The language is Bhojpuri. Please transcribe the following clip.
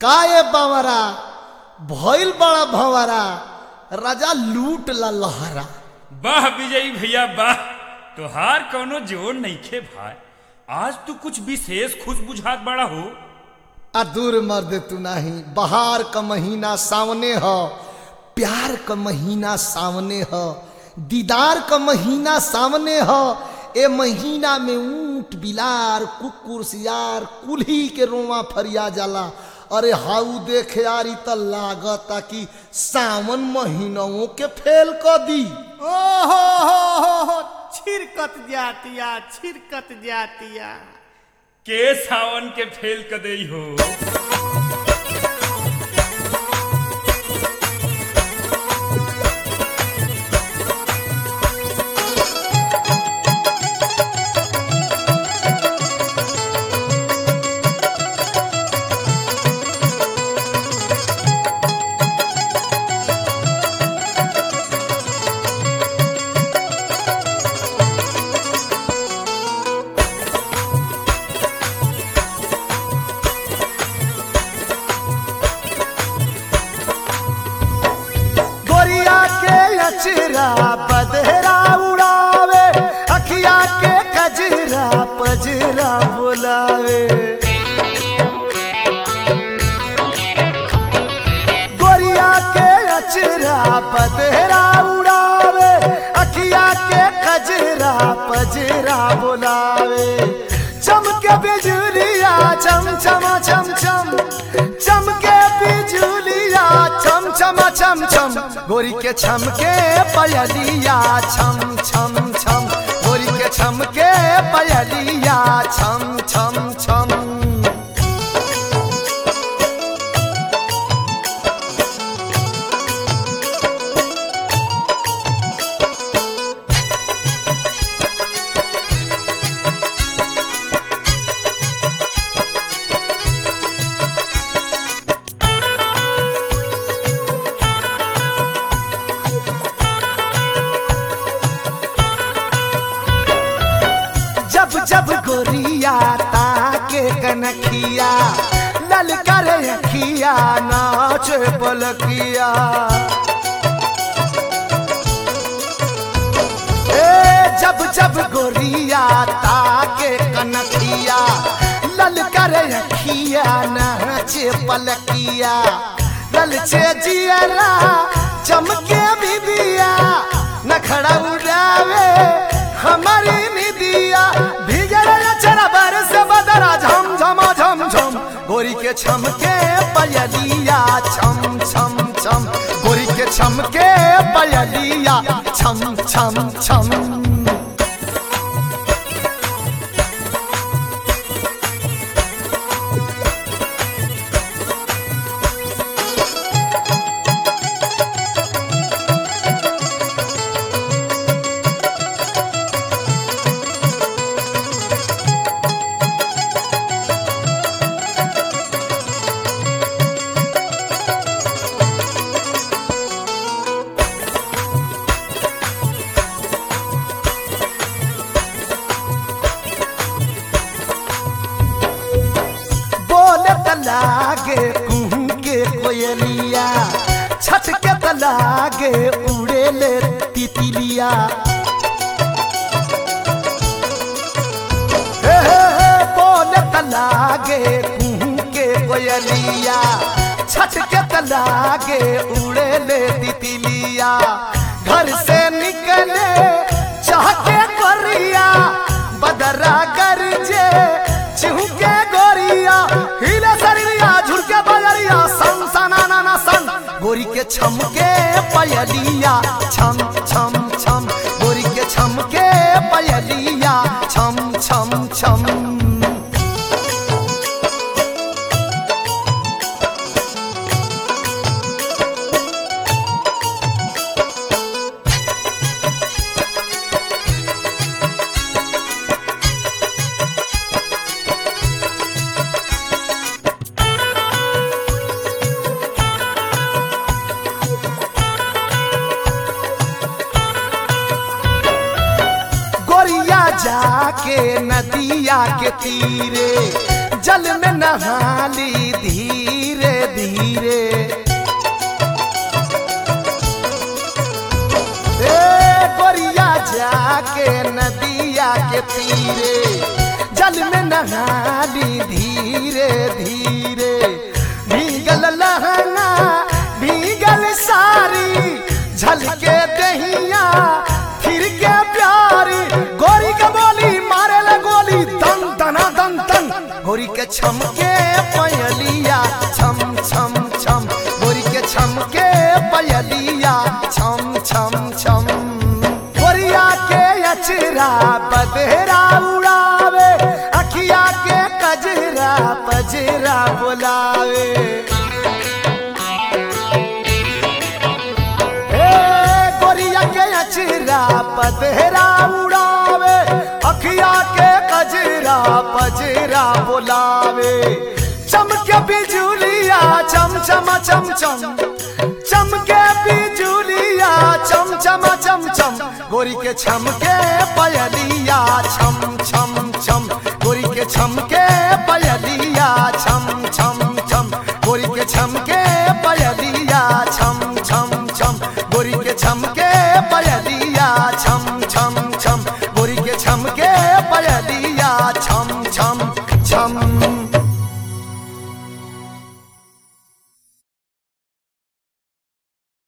काए बावरा भइल बड़ा भंवरा राजा लूट ला लहरा वाह विजयी भैया वाह तोहार कौनो जोर नइखे भाई आज तू कुछ विशेष खुश बुझात बड़ा हो आ दूर मर्द तू नहीं बहार का महीना सामने हो प्यार का महीना सामने हो दीदार का महीना सामने हो ए महीना में ऊंट बिलार कुकुर सियार कुल्ही के रोवा फरिया जाला अरे हाउ देख यारी त लागता कि सावन महीनों के फेल क दी ओहो हो हो हो छिरकत जातिया छिरकत जातिया के सावन के फेल क देई हो गोरिया के अचरा बदहरा उड़ावे अखिया के कजरा पजरा बुलावे गोरिया के अचरा बदहरा उड़ावे अखिया के कजरा पजरा बुलावे चमके बिजुलिया चम चमा चम चम चमके बिजुलिया चम चमा चम चम गोरी के छमके पयलिया छम छम छम गोरी के छमके पयलिया छम छम छम जब जब गोरिया ताके कनखिया ललकर अखिया नाच पलकिया ए जब जब गोरिया ताके कनखिया ललकर अखिया नाच पलकिया ललचे जियरा चमके बिबिया नखड़ा उड़ावे हमारी निदिया भीजल चरा बरस बदरा झम झमा झम झम गोरी के छमके पयलिया छम छम छम गोरी के छमके पयलिया छम छम छम बोले तलागे कुहू के कोयलिया छट के तलागे उड़े ले तितलिया हे हे हे बोले तलागे कुहू के कोयलिया छट के तलागे उड़े ले तितलिया घर से निकले चाहते कोरिया बदरा गरजे चिहुके गोरिया हिले शरीरिया झुरके बजरिया सन सना ना ना सन गोरी के छमके पयलिया छम छम छम गोरी के छमके पयलिया छम छम छम गोरिया जाके नदिया के तीरे जल में नहाली धीरे धीरे धीरे भीगल लहंगा भीगल सारी झलके दहिया फिर के प्यारी गोरी के बोली मारे ले गोली दन दना दन दन गोरी के छमके पयलिया छम छम छम गोरी के छमके पयलिया छम छम छम गोरिया के अचरा बदेरा उड़ावे अखिया के कजरा पजरा बुलावे ए गोरिया के अचरा पदेरा उड़ावे अखिया के कजरा पजरा बुलावे चमके बिजुलिया चम चम चम चम चमके बिजुलिया चम चम चम चम गोरी के छमके पयलिया छम छम छम गोरी के छमके पयलिया छम छम छम गोरी के छमके पयलिया छम